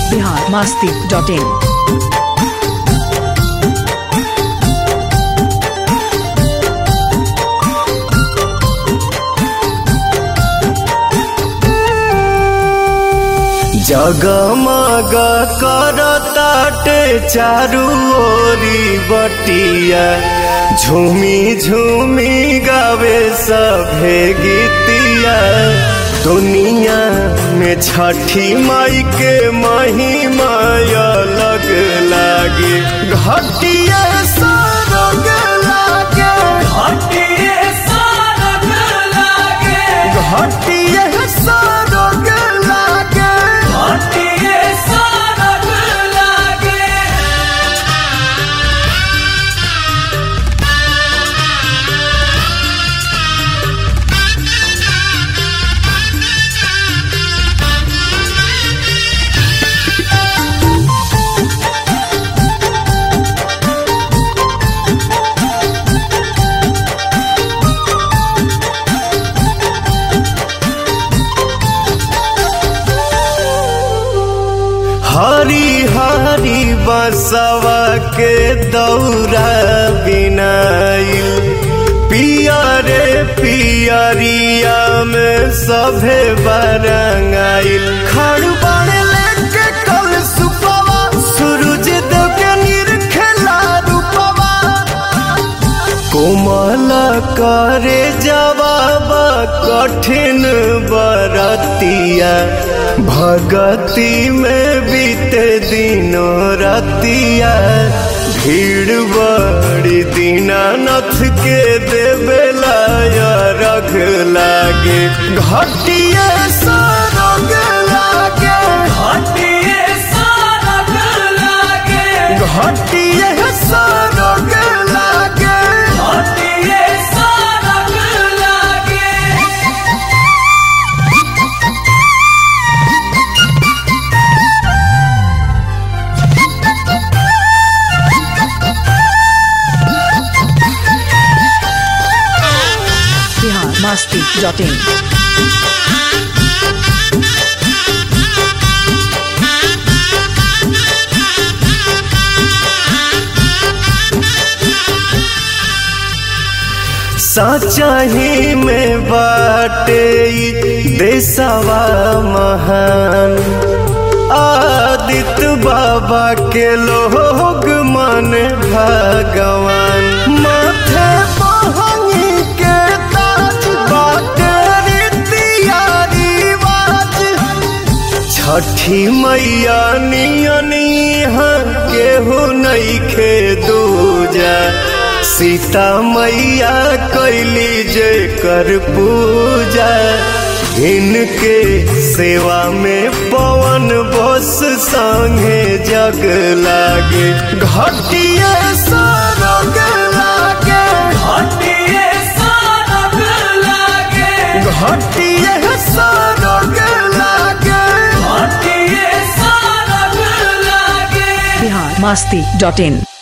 Bihar Masti dot इन जगमग करताटे चारू ओरी बटिया झूमी झूमी गावे सभे गीतिया दुनिया में छठी माई के महिमा अलग लागे घटिया सरग लागे घटिया सरग लागे हरी हरी बसवा के दौरा बिनाइल पियरे पियरिया में सभे बरंगाइल खड़बड़ लेके कल सुपवा सूरज देव के निरखेला रूपवा कोमल करे जवाब कठिन बरतिया भगति में बीते दिनों रतिया भीड़ बड़ी दीनानाथ के देवेला रख लागे घटिया सरग लागे घटिया सरग लागे बिहार मास्ती डॉट इन सचाही में बाटे ई देसवा महान आदित्य बाबा के लोग मन भगवान माथे बहनी के ताज बाटे रीतिया रिवाज छठी मैया नियनी केहू नइखे दूजा सीता मैया कैली जे कर पूजा इनके सेवा में पवन बस संगे जग लागे घटिया सरग लागे घटिया सरग लागे बिहार मास्ती डॉट इन